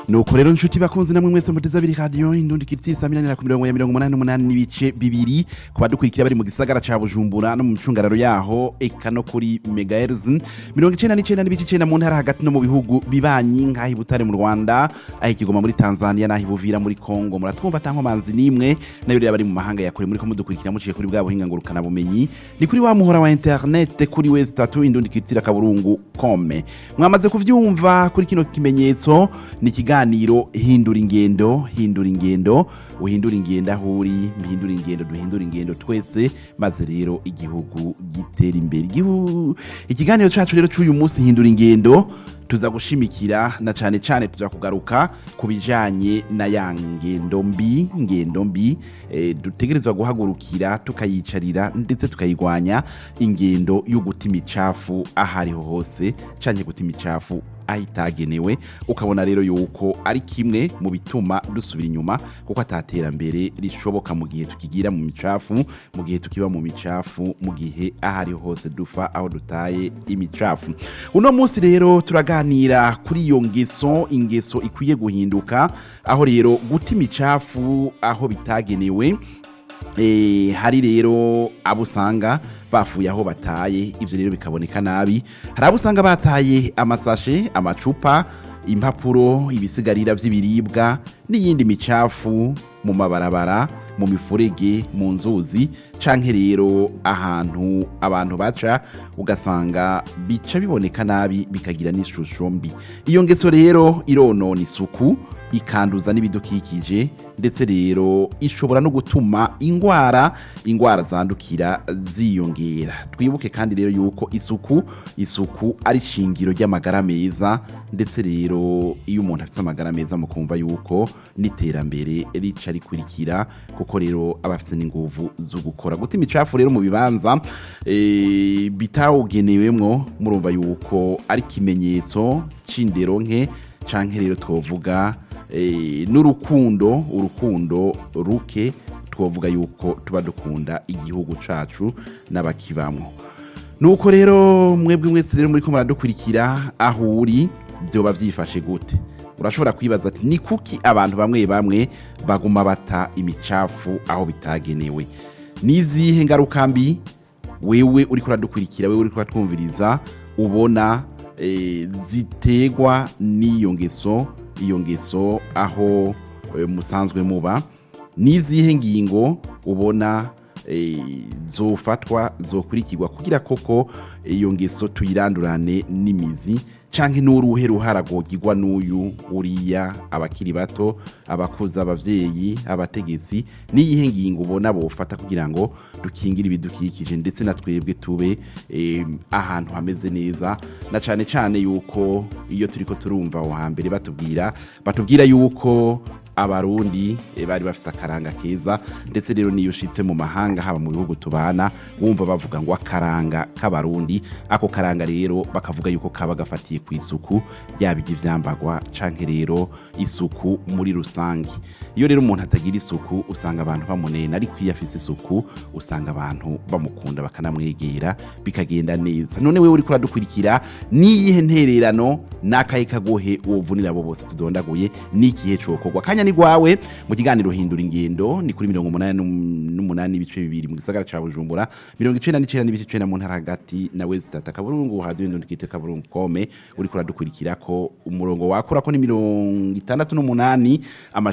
nuko rero nshuti bakunzi namwe mwese muteze abiri radiyo indundi kiriti saa minani na mirongo ya mirongo umunani n'umunani n'ibice bibiri ku badukurikira bari mu gisagara ca bujumbura no mu micungararo yaho eka no kuri megahertz mirongo icenda n'icenda n'ibice icenda mu ntara hagati no mu bihugu bibanyi nk'aho i butare mu rwanda aho ikigoma muri tanzania n'aho ibuvira muri kongo muratwumva atankomanzi n'imwe nayo rero bari mu mahanga ya kure muri ko mudukurikira muciye kuri bwa buhinga ngurukana bumenyi ni kuri wa muhora wa internet kuri wezi tatu indundi kiritira kaburungu kome mwamaze kuvyumva kuri kino kimenyetso ni ikiganiro hindura ingendo hindura ingendo uhindura ingendo aho uri mpindura ingendo duhindura ingendo twese maze rero igihugu gitera imbere Igihu- ikiganiro cacu rero c'uyu munsi hindura ingendo tuza gushimikira na cane cane tuza kugaruka ku bijanye na ya ngendo mbi ngendo mbi eh, dutegerezwa guhagurukira tukayicarira ndetse tukayigwanya ingendo yo guta imicafu aho ariho hose canke guta imicafu aho itagenewe ukabona rero yuko ari kimwe mu bituma dusubira inyuma kuko ataterambere rishoboka mu gihe tukigira mu micafu mu gihe tukiba mu micafu mu gihe aho ariho hose dufa aho dutaye imicafu uno munsi rero turaganira kuri iyo ngeso ingeso ikwiye guhinduka aho rero guta imicafu aho bitagenewe Eh, hari rero abo usanga bafuye aho bataye ibyo rero bikaboneka nabi hari abo usanga bataye amasashe amacupa impapuro ibisigarira by'ibiribwa n'iyindi micafu mu mabarabara mu mifurege mu nzuzi canke rero ahantu abantu baca ugasanga bica biboneka nabi bikagira n'ishusho mbi iyo ngeso rero ironona isuku ikanduza n'ibidukikije ndetse rero ishobora no gutuma ingwara ingwara zandukira ziyongera twibuke kandi rero yuko isuku isuku ari shingiro ry'amagara meza ndetse rero iyo umuntu afite amagara meza mukumva yuko n'iterambere rica rikurikira kuko rero aba afite n'inguvu zo gukora guta imicafu rero mu bibanza eh, bitawugenewemwo murumva yuko ari ikimenyetso c'indero nke canke rero twovuga eh, n'urukundo urukundo ruke twovuga yuko tuba dukunda igihugu cacu n'abakibamwo nuko rero mwebwe mwese rero muri ko muradukurikira aho uri byoba byifashe gute urashobora kwibaza ati ni kuki abantu bamwe bamwe baguma bata imicafu aho bitagenewe n'izihe ngaruka mbi wewe uri kuradukurikira wewe uri kuratwumviriza ubona eh, zitegwa n'iyo ngeso iyo ngeso aho eh, musanzwe muba n'izihe ngingo ubona eh, zofatwa zokurikirwa kugira koko iyo ngeso tuyirandurane n'imizi canke n'uruhe ruhara rwogirwa n'uyu uriya abakiri bato abakuze abavyeyi abategetsi n'iyihe ngingo ubona bofata kugira ngo dukingire ibidukikije ndetse na twebwe tube eh, ahantu hameze neza na cane cane yuko iyo turiko turumva aho hambere batubwira batubwira yuko abarundi eh, bari bafise akaranga keza ndetse rero niyo ushitse mu mahanga haba mu bihugu tubana wumva bavuga ngo akaranga k'abarundi ako karanga rero bakavuga yuko kaba gafatiye ku isuku ryaba iry'ivyambagwa canke rero isuku muri rusange iyo rero umuntu atagira isuku usanga abantu bamunena ariko iyo afise isuku usanga abantu bamukunda bakanamwegera bikagenda neza none wewe uriko uradukurikira niyihe ntererano n'akahe kagohe wovunira abo bose tudondaguye n'ikihe cokorwa kanya ni gwawe mu kiganiro hindura ingendo ni kuri mirongo umunani n'um- n'umunani n'ibice bibiri mu gisagara ca bujumbura mirongo icenda n'icenda n'ibice icenda mu ntara hagati na wezi tata kaburungu hadiyo ndundikite kaburungu kome uriko uradukurikira ko umurongo wakurako ni mirongo itandatu n'umunani amajana